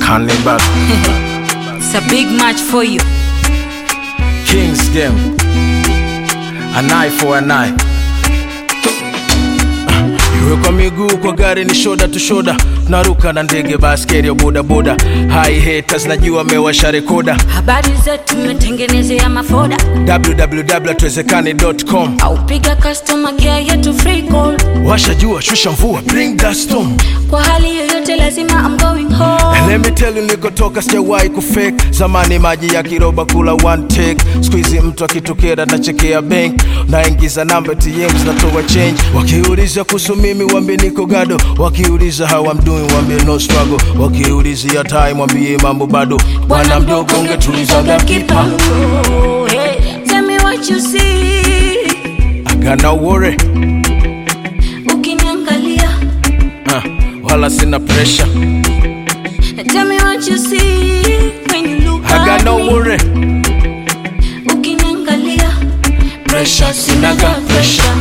Hannibal, It's a big match for you. Kings game. An eye for an eye. Iwe kwa miguu kwa gari ni shoda tu shoda, tunaruka na ndege baskeli ya bodaboda. Hi haters najua mewasha rekoda. Habari zetu tumetengenezea mafoda www.tuwezekane.com au piga customer care yetu free call. Washa jua, shusha mvua, bring that storm. Kwa hali yoyote lazima I'm going home. And let me tell you nilikotoka sijawahi kufake zamani maji ya kiroba kula one take squeeze mtu akitokea nachekea bank naingiza namba ATM zinatoa change wakiuliza kuhusu mimi wambie niko gado wakiuliza how I'm doing wambie no struggle wakiulizia time wambie mambo bado bwana mdogo ungetulizaga kipango Hey, tell me what you see. I got no worry Ukiniangalia. uh, wala sina pressure Tell me what you see when you look I got at no me. worry Ukiniangalia. pressure sinaga pressure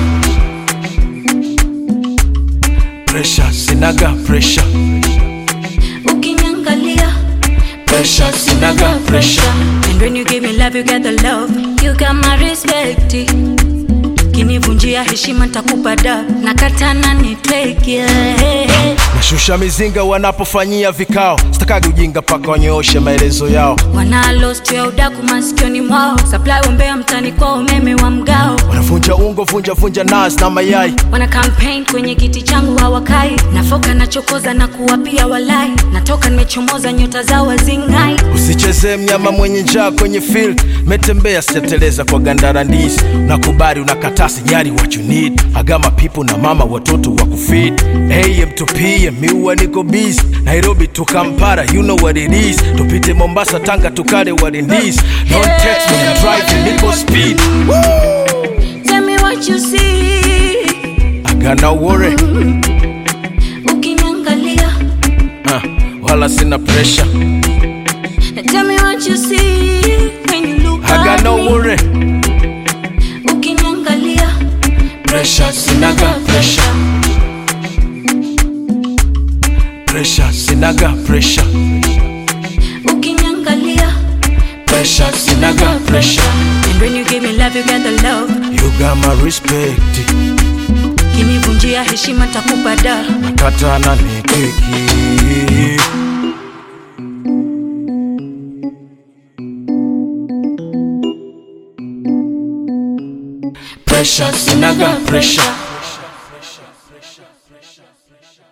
pressure sinaga pressure Ukiniangalia. pressure sinaga pressure And when you give me love, you get the love. You got my respect. Kinivunjia heshima nitakupa da nakatana ni take yeah. nashusha mizinga wanapofanyia vikao sitakagi ujinga paka wanyooshe maelezo yao wana lost ya udaku masikioni mwao supply wombea mtani kwa umeme wa mgao wanavunja ungo vunja vunja nas na mayai wana campaign kwenye kiti changu hawakai nafoka nachokoza na kuwapia walai natoka nimechomoza nyota zao wazingai usichezee mnyama mwenye njaa kwenye field metembea sijateleza kwa gandara ndizi nakubali unakataa sijari what you need agama pipo na mama watoto wa kufid am to pm miua niko busy nairobi to kampara you know what it is tupite mombasa tanga tukale what it is don't text me I'm driving niko speed tell me what you see I got no worry ukiniangalia uh, wala sina pressure tell me what you see when you look I got at no me. worry ukiniangalia pressure sinaga pressure pressure sinaga pressure ukiniangalia pressure sinaga pressure and when you give me love you get the love you got my respect kinivunjia heshima takupa da nakatana ni keki pressure sinaga pressure